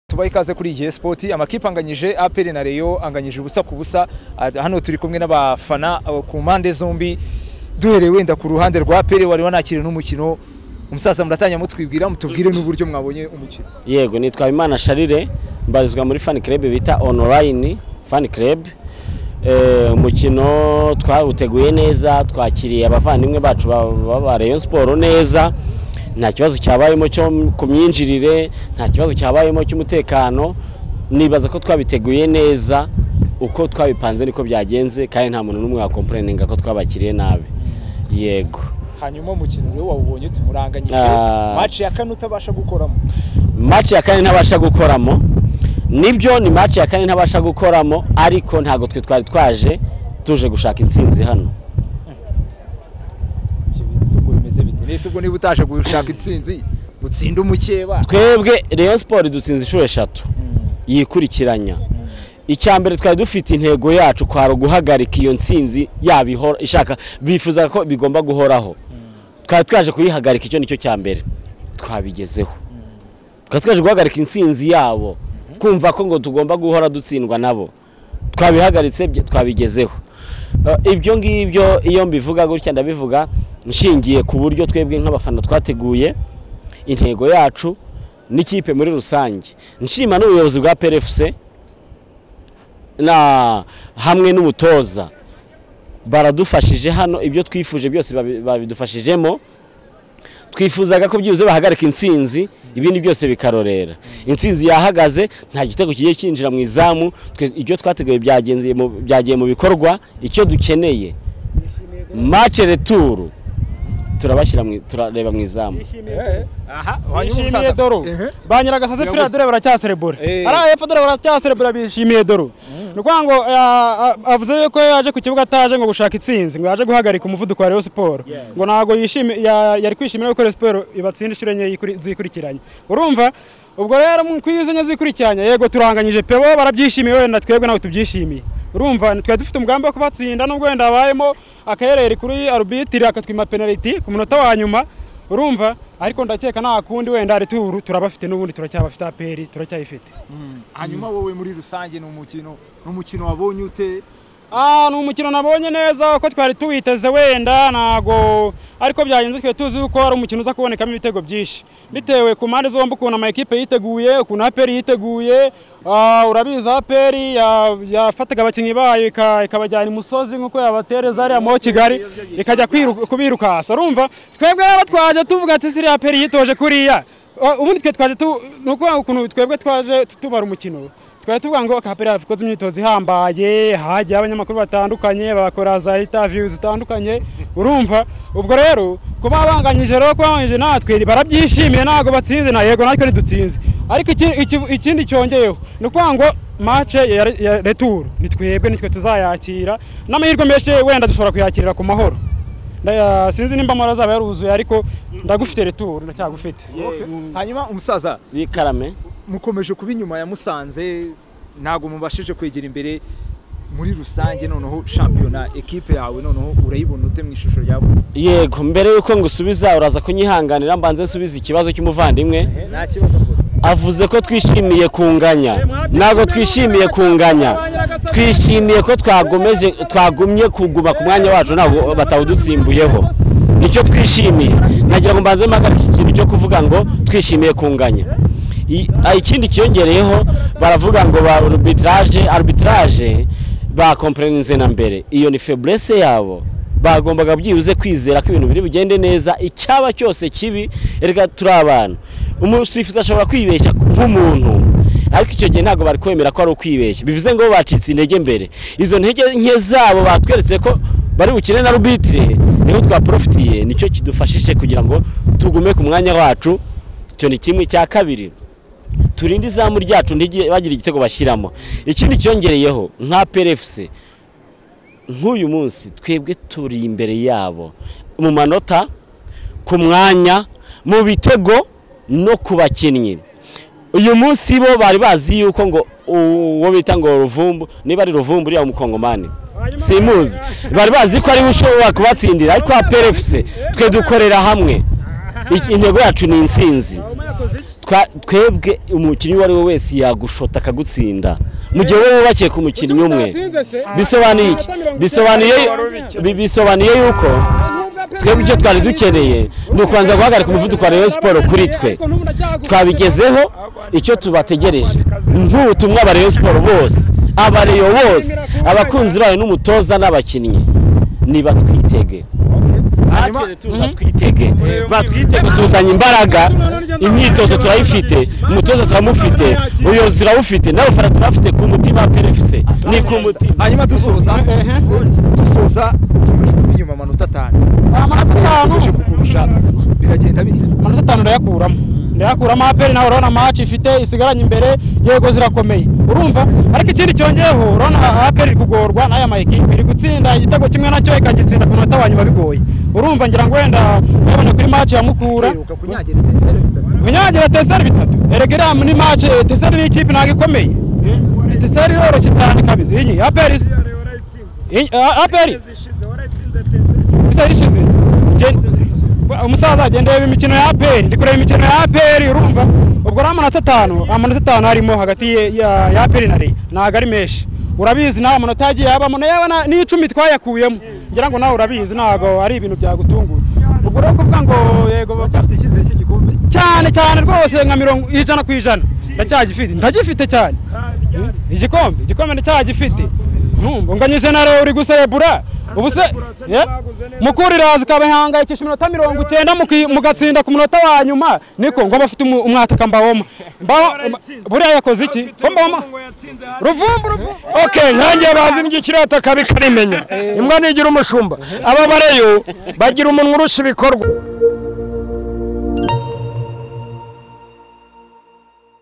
tubaha ikaze kuri igihe sipoti amakipe anganyije aperi na reyo anganyije ubusa ku busa Ah, hano turi kumwe n'abafana ah, ku mpande zombi duhereye wenda ku ruhande rwa aperi wari wanakiriye n'umukino umusaza muratanya mutwibwira mutubwire n'uburyo mwabonye umukino yego nitwa Habimana sharire mbarizwa muri fan club bita online fan club Eh, umukino twawuteguye neza twakiriye abavandimwe bacu ba- ba ba Rayon Sport neza nta kibazo cyabayemo cyo m- ku myinjirire nta kibazo cyabayemo cy'umutekano nibaza ko twabiteguye neza uko twabipanze niko byagenze kandi nta muntu n'umwe wakomporeninga ko twabakiriye nabi yego hanyuma umukino rero wawubonye tumuranganyije Ah. maci ya kane utabasha gukoramo match ya kane ntabasha gukoramo nibyo ni match ya kane ntabasha gukoramo ariko ntabwo twe twari twaje tuje gushaka intsinzi hano ibyo bintu si ubwo bimeze bite nese ubwo niba utaje gushaka intsinzi utsinda umukeba twebwe Rayon Sport dutsinze inshuro eshatu yikurikiranya icya mbere twari dufite intego yacu kwari uguhagarika iyo ntsinzi yaba ihora ishaka bifuza ko bigomba guhoraho twari twaje kuyihagarika icyo nicyo cya mbere twabigezeho twari twaje guhagarika intsinzi yabo kumva ko ngo tugomba guhora dutsindwa nabo twabihagaritse bya- twabigezeho Eh, ibyo ngibyo iyo mbivuga gutya ndabivuga nshingiye ku buryo twebwe nk'abafana twateguye intego yacu n'ikipe muri rusange nshima n'ubuyobozi bwa PRFC na hamwe n'umutoza baradufashije hano ibyo twifuje byose babi- babidufashijemo twifuzaga ko byibuze bahagarika intsinzi ibindi byose bikarorera intsinzi yahagaze nta gitego kigiye cyinjira mu izamu twe- ibyo twateguye byagenze mu- byagiye mu bikorwa icyo dukeneye mace returu turabashyira mu i- turareba mu izamu aha bishimiye doro Ehe. banyiragasaze Nabwo- fira dore baracyaserebura Eh. ari epfo dore baracyaserebura bishimiye doro ni ukuvuga ngo ah, ah, avuze yuko yaje ku kibuga ataje ngo gushaka intsinzi ngo yaje guhagarika umuvuduko wa Rayon Sport ngo ntabwo yishimi- ya- yari kwishimira yuko Rayon Sport ibatsinda inshuro enye yikuri- zikurikiranye urumva ubwo rero mu- kuri izo enye zikurikiranye yego turanganyije pe bo barabyishimiye wenda twebwe ntabwo tubyishimiye urumva twari dufite umugambi wo kubatsinda nubwo wenda habayemo akayereri kuri arbitire akatwima penaliti ku munota wa nyuma urumva ariko ndakeka nta kundi wenda ari turu turabafite n'ubundi turacyabafite aperi turacyayifite hanyuma wowe muri rusange ni umukino ni umukino wabonye ute Ah, ni umukino nabonye neza ko twari tuwiteze wenda ntago ariko byagenze twe tuzi yuko ari umukino uza kubonekamo ibitego byinshi bitewe ku mpande zombi ukuntu amakipe yiteguye ukuntu aperi yiteguye ah, urabizi aperi ya- yafataga abakinnyi bayo ika- ikabajyana imusozi nk'uko yabatereza ariya mo kigali ikajya kwiru- kubirukasa urumva twebwe rero twaje tuvuga ati siriya aperi yitoje kuriya Ah, ubundi twe twaje tu ni ukuvuga ukuntu twebwe twaje tumara umukino twari tuvuga ngo kapera yakoze imyitozo ihambaye hajya abanyamakuru batandukanye bakora za interview zitandukanye urumva ubwo rero kuba banganyije rero kuba banganyije natwe barabyishimiye ntabwo batsinze na yego natwe ntidutsinze ariko iki- iki- ikindi cyongeyeho ni ukuvuga ngo mace ya re- ya returu ni twebwe nitwe tuzayakira n'amahirwe menshi wenda dushobora kuyakirira ku mahoro Nda- sinzi nimba amahoro azaba yaruzuye ariko ndagufite returu ndacyagufite hanyuma umusaza bikarame mukomeje kuba inyuma ya musanze ntabwo mubashije kwegera imbere muri rusange noneho shampiyona ekipe yawe noneho urayibona ute mu ishusho yabutse yego mbere yuko ngusubiza uraza kunyihanganira mbanze nsubize ikibazo cy'umuvandimwe nta kibazo rwose avuze ko twishimiye kunganya ntabwo twishimiye kunganya twishimiye ko twagomeje twagumye kuguma ku mwanya wacu ntabwo batawudutsimbuyeho nicyo twishimiye nagira ngo mbanze mpagare iki kintu cyo kuvuga ngo twishimiye kunganya I- ah, ikindi kiyongereyeho baravuga ngo ba arbitrage arbitrage bakomporeninze na mbere iyo ni feburese yabo bagombaga byibuze kwizera ko ibintu biri bugende neza icyaba cyose kibi erega turi abana umusifuzi ashobora kwibeshya nk'umuntu ariko icyo gihe ntabwo bari kwemera ko ari ukwibeshya bivuze ngo bo bacitse intege mbere izo ntege nke zabo batweretse ko bari bukine na rubitire niho twaporofitiye nicyo kidufashije kugira ngo tugume ku mwanya wacu icyo ni kimwe cya kabiri turinde izamu ryacu ntige bagire igitego bashyiramo ikindi cyongereyeho nka perefuse nk'uyu munsi twebwe turi imbere yabo mu manota ku mwanya mu bitego no ku bakinnyi uyu munsi bo bari bazi yuko ngo uwo bita ngo ruvumbu niba ari ruvumbu uriya mukongomani simuzi bari bazi ko ariwe ushobora kubatsindira ariko aperefuse twe dukorera hamwe Iki- intego yacu ni intsinzi Twa- twebwe umukinnyi uwo ari we wese yagushota akagutsinda mu gihe wowe wubakiye ku mukinnyi umwe bisobanuye iki bisobanuye bi- bisobanuye yuko twebwe icyo twari dukeneye ni ukubanza guhagarika umuvuduko wa Rayon Sports kuri twe twabigezeho icyo tubategereje nk'ubutumwa aba Rayon Sports bose abareyo bose abakunzi bayo n'umutoza n'abakinnyi niba twitege Hakiri tuza twitege batwitege tuzanye imbaraga imyitozo turayifite umutoza turamufite ubuyobozi turabufite n'abafana turabufite ku mutima perefise ni ku mutima hanyuma dusoza dusoza utumirijwe inyuma amanota atanu amanota uje atanu kukurusha biragenda bite amanota atanu urayakuramo ndayakuramo aperi nawe urabona amaci ifite isigaranye imbere yego zirakomeye urumva ariko ikindi cyongeyeho urabona aperi iri kugorwa n'aya mayikipe iri gutsinda igitego kimwe nacyo ikagitsinda ku munota wa nyuma bigoye urumva ngira ngo wenda urabona kuri maci ya mukura uheruka kunyagira itenseri bitatu kunyagira teseri bitatu erega ni maci teseri ni ikipe ntabwo ikomeye teseri iroroshye cyane kabisa iyi aperi se- iyi- a- aperi isa ishize umusaza agenda yaba imikino ya aperi ndi kureba imikino ya aperi urumva ubwo ari amanota atanu amanota atanu arimo hagati ye- ya ya aperi na rey ntabwo ari menshi urabizi nawe amanota yagiye yabamo nayo na- n'icumi twayakuyemo ngira ngo nawe urabizi ntabwo ari ibintu byagutungura ubwo rero kuvuga ngo yego uracyafite icyizere cy'igikombe cyane cyane rwose nka mirongo ijana ku ijana ndacyagifite ndagifite cyane igikombe igikombe ndacyagifite numva unganyije na rero uri guserebura ubu se Yeah. mukuru iraza ikabahangayikisha iminota mirongo icyenda muki- mugatsinda ku munota wa nyuma niko ngomba afite umu- umwataka mbawoma mbaho buriya yakoze iki Ko mbawoma ruvumbu ruvumbu okay nkanjye bazi n'igikirata kabi karimenya imbwa ntigira umushumba aba bareyo bagira umunwa urusha ibikorwa